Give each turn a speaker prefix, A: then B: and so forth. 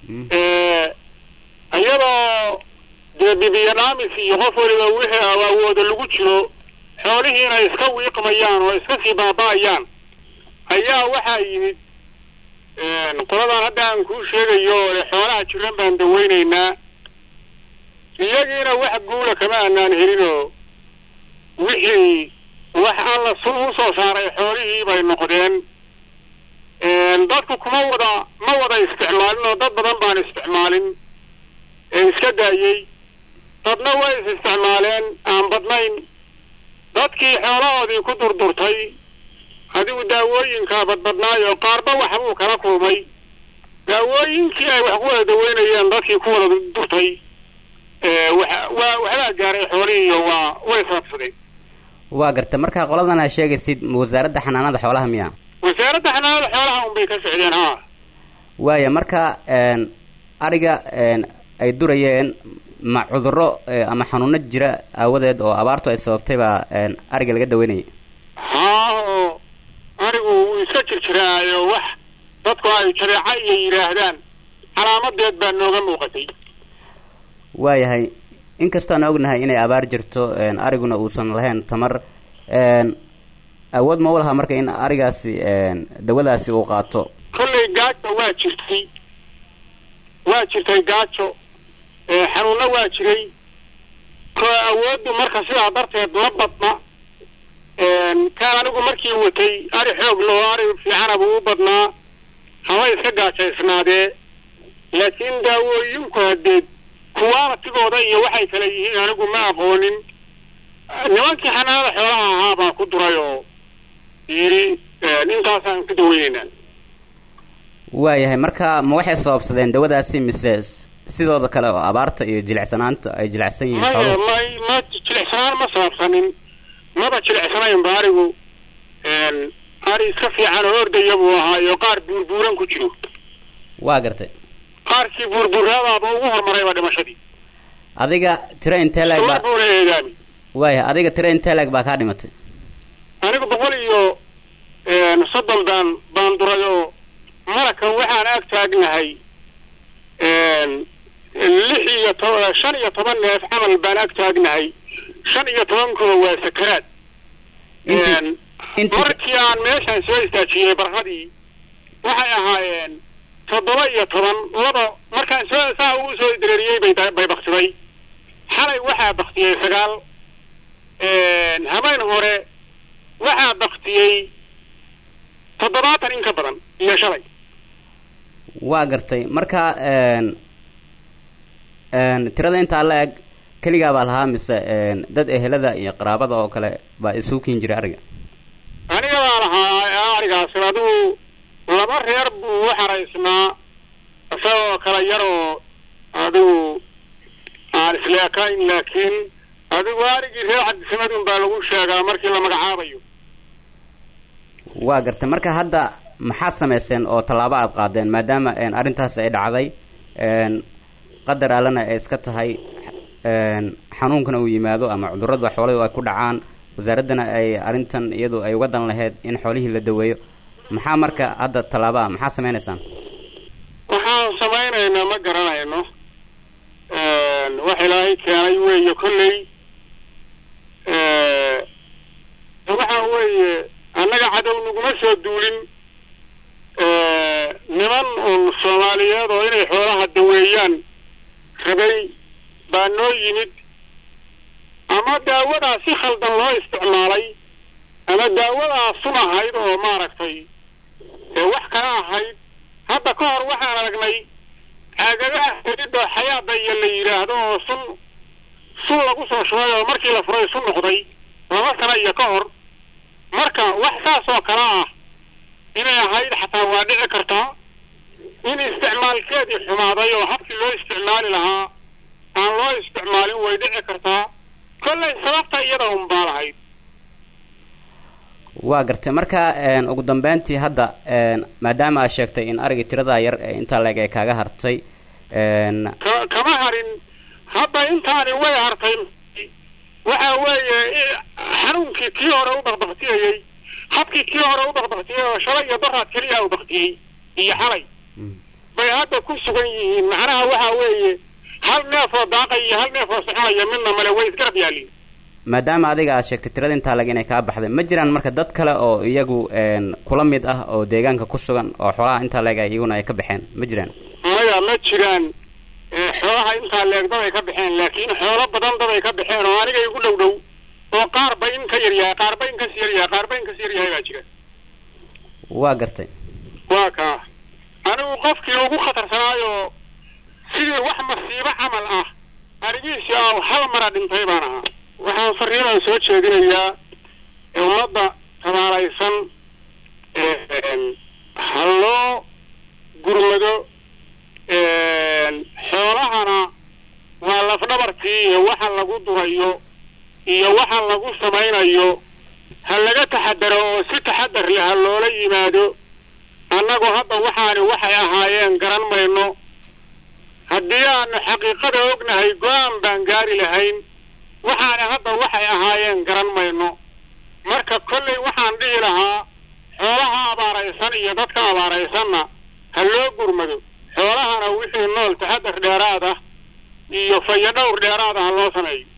A: iyadoo dee bibiyo dhaamis iyo qof waliba wixii awooda lagu jiro xoolihiina iska wiiqmayaan oo iska sii baaba'ayaan ayaa waxaa yimid qoladan hadda aan kuu sheegayo ole xoolaha jiran baan daweynaynaa iyagiina wax guula kama aanaan helinoo wixii wax alla su u soo saaray xoolihii bay noqdeen dadku kuma wada ma wada isticmaalin oo dad badan baan isticmaalin ee iska daayey dadna way is isticmaaleen aan badnayn dadkii xoolahoodii ku durdurtay adigu daawooyinkaa badbadnaayo qaarba waxbuu kala kulmay daawooyinkii ay wax ku wada daweynayeen dadkii ku wada durtay waa waxbaa gaaray xoolihiiyo waa way saabsadeen
B: waa garta markaa qoladan aa sheegaysid wasaaradda xanaanada xoolaha miya
A: wasaaradda xanaanada xoolaha unbay ka socdeen ha
B: waaya marka ariga ay durayeen ma cudurro ama xanuuno jira aawadeed oo abaartu ay sababtay baa ariga laga daweynayay
A: haa oo arigu wuu iska jirjiraayo wax dadku ay jabeeca iyo yidhaahdaan calaamadeed baa nooga muuqatay
B: waayahay inkastoo aan ognahay inay abaar jirto ariguna uusan lahayn tamar awood ma u lahaa marka in arigaasi dawadaasi uu qaato
A: kollay gaajo waa jirtay waa jirtay gaajo xanuunna waa jiray ko awooddu marka sidaa darteed ma badna kaan anigu markii watay ari xoog loo ari fiicana buu u badnaa haba iska gaajaysnaadee laakiin daawooyinku hadeed kuwaanatigooda iyo waxay kale yihiin anigu ma aqoonin nimankii xanaanada xoolaha ahaa baa ku duray oo yidhi intaasaan ku daweyneynaa
B: waayahay marka ma waxay sababsadeen dawadaasi mise sidooda kale oo abaarta iyo jilicsanaanta ay jilicsan yihiin
A: maya may ma jilicsanaan ma sababsanin maba jilicsanayn ba arigu ari iska fiican oo ordaya buu ahaa iyo qaar buurbuuran ku jiro
B: waa gartay
A: qaarkii buurbuuraadaaba ugu horumarayba dhimashadii
B: adiga tira intee leeg baa
A: buuna eegaami
B: waaya adiga tira intee leeg baa kaa dhimatay
A: anigu boqol iyo soddon baan baan duray oo malakan waxaan ag taagnahay lix iyo to shan iyo toban neef camal baan ag taagnahay shan iyo tobankooda waa sakaraad
B: inti inti
A: markii aan meeshaan soo istaajiyey barhadii waxay ahaayeen toddoba iyo toban laba markaan soo saa ugu soo dareeriyey bay bay baktiday xalay waxaa baktiyey sagaal habeen hore waxaa baktiyey toddobaatan in ka badan iyo shalay
B: waa gartay marka tirada intaa la eg keligaa baa lahaa mise dad ehelada iyo qaraabada oo kale baa isugu kiin jiray ariga
A: aniga baa lahaa arigaasi adigu laba reer buu u xaraysnaa isagoo kala yar oo adigu aan isleekayn laakiin adigu arigii reer cabdisamadun baa lagu sheegaa markii la magacaabayo
B: waa gartay marka hadda maxaad samayseen oo tallaabo aada qaadeen maadaama arrintaasi ay dhacday qadar allana ay iska tahay xanuunkana uu yimaado ama cudurrada xoolahii ay ku dhacaan wasaaraddana ay arrintan iyadu ay uga dan lahayd in xoolihii la daweeyo maxaa marka hadda tallaabaa maxaa samaynaysaan
A: waxaan samaynaynaa ma garanayno wax ilaahay keenay weeye kolley waxa weeye annaga cadow naguma soo duulin niman uun soomaaliyeed oo inay xoolaha daweeyaan rabay baa noo yimid ama daawadaa si khaldan loo isticmaalay ama daawadaa sun ahayd oo maaragtay wax kala ahayd hadda ka hor waxaan aragnay caagadaha helidoo xayaada iyo la yidhaahdo oo sun sun lagu soo shubay oo markii la furay sun noqday laba sano iyo ka hor marka wax saas oo kale ah inay ahayd xataa waa dhici kartaa in isticmaalkeedii xumaaday oo habkii loo isticmaali lahaa aan loo isticmaalin way dhici kartaa kollay sababta iyada un baa lahayd
B: waa gartay marka ugu dambeyntii hadda maadaama aad sheegtay in arigii tiradaa yar ee intaa leeg ay kaaga hartay
A: ka kama harin hadda intaani way hartay waxa weeye xanuunkii kii hore u bakbaktiyayey habkii kii hore u bakbaktiyay oo shalay iyo daraad keliya u baktiyey iyo xalay bay hadda ku sugan yihiin macnaha waxa weeye hal neef oo daaqay iyo hal neef oo soconaya midna male way isgarab yaaliin
B: maadaama adiga aad sheegtay tirada intaa lag inay kaa baxday ma jiraan marka dad kale oo iyagu kula mid ah oo deegaanka ku sugan oo xoolaha intaa leeg ay iyaguna ay ka baxeen ma jiraan
A: maya ma jiraan xoolaha intaa leeg dad ay ka baxeen laakiin xoolo badan dad ay ka baxeen oo aniga igu dhow dhow oo qaar ba in ka yaryahay qaar ba in kasii yaryahay qaar ba in kasii yaryahay baa jira
B: waa gartay
A: waa kaa anigu qofkii ugu khatarsanaayo sidii wax masiibo camal ah arigiisi oo hal mara dhintay baan ahaa waxaan fariinaan soo jeedinayaa ummadda tabaalaysan ha loo gurmado xoolahana waa lafdhabartii iyo waxa lagu durayo iyo waxa lagu samaynayo ha laga taxadaro oo si taxadar leh ha loola yimaado annagu hadda waxaani waxay ahaayeen garan mayno haddii aanu xaqiiqada ognahay go-aan baan gaari lahayn waxaani hadda waxay ahaayeen garan mayno marka kollay waxaan dhihi lahaa xoolaha abaaraysan iyo dadka abaaraysanna ha loo gurmado xoolahana wixii nool taxadar dheeraad ah iyo fayadhowr dheeraad ah ha loo sameeyo